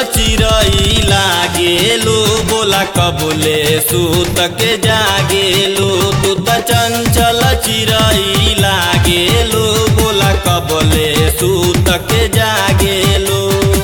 चिरई लागेलू बोला कबुले सूत के जागेलू तू त चंचल चिरई लागेलू बोला कबुले सूत के जागेलू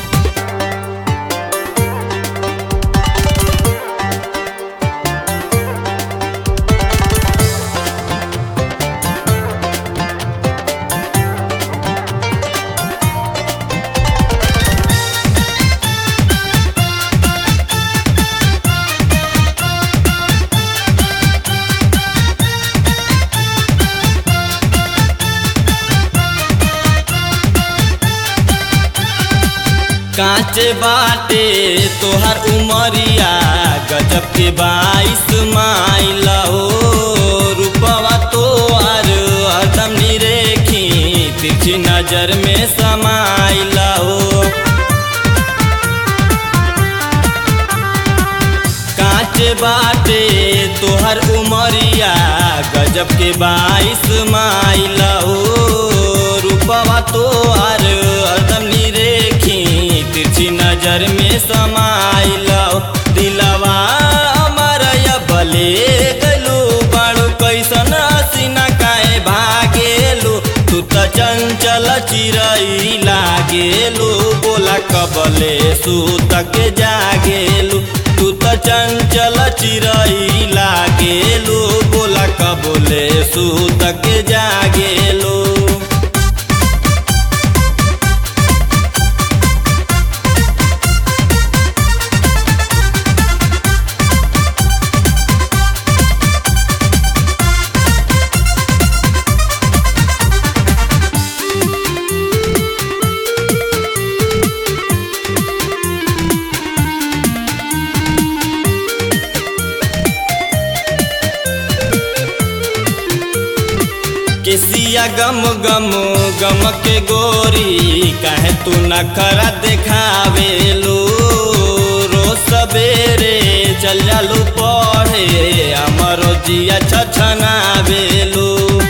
कांचे बाटे तोहर उमरिया गजब के बाईस माइल हो रूपवा तोहर हरदम निरेखी तिरछी नजर में समाइल हो कांचे बाटे तोहर उमरिया गजब के बाईस माइल हो रूपवा तोहर हरदम निरेखी तिरछी नजर में समाइल दिलवा अमर बले गलू बाड़ू कैसन हसीना काहे भागेलू तू त चंचल चिरई लागेलू बोला कबले सूत के जागेलू तू त चंचल चिरई लागेलू बोला कबले सूत के जागेलू केसिया गम गम गम के गोरी काहे तू नखरा देखावेलू रोज सवेरे चल जालू पढ़े हमरो जिया छछनावेलू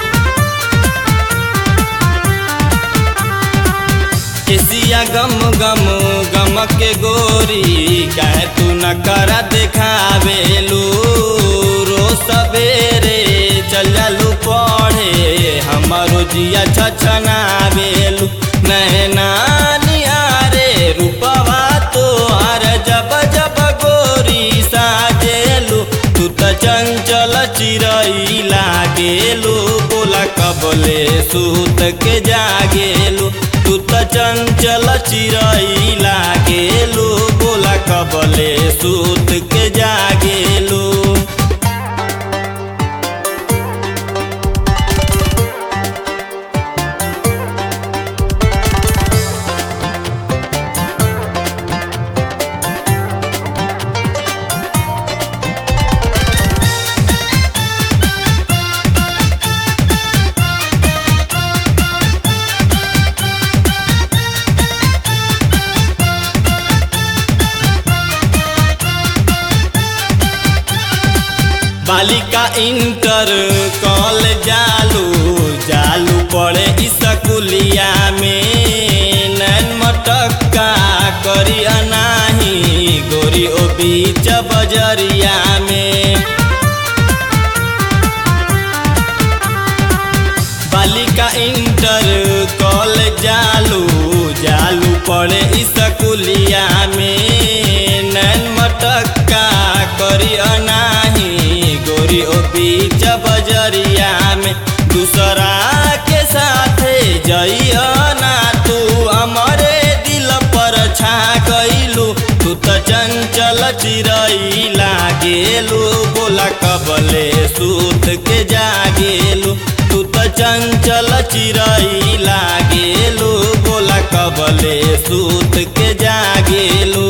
केसिया गम गम गम के गोरी काहे तू नखरा देखावेलू रोज सवेरे चल जालू पढ़े हमारो जिया छछनावेलू नैना निहारे रूपवा तोहार जब जब गोरी साजेलू तू त चंचल चिरई लागेलू बोला कबले सूत के जागेलू तू त चंचल चिरई लागेलू बोला कबले सूत के जागेलू बालिका इंटर कॉल जालू जालू पड़े स्कूलिया में नैन मटक्का करी अनाही गोरी ओ बीच बजरिया में बालिका इंटर कॉल जालू जालू पड़े स्कूलिया में नैन मटक्का करी अनाही गोरी ओ बीच बजरिया में दूसरा के साथे जइया ना तू हमारे दिल पर छा गइलू तू त चंचल चिरई लागेलू बोला कबले सूत के जागेलू तू त चंचल चिरई लागेलू बोला कबले सूत के जागेलू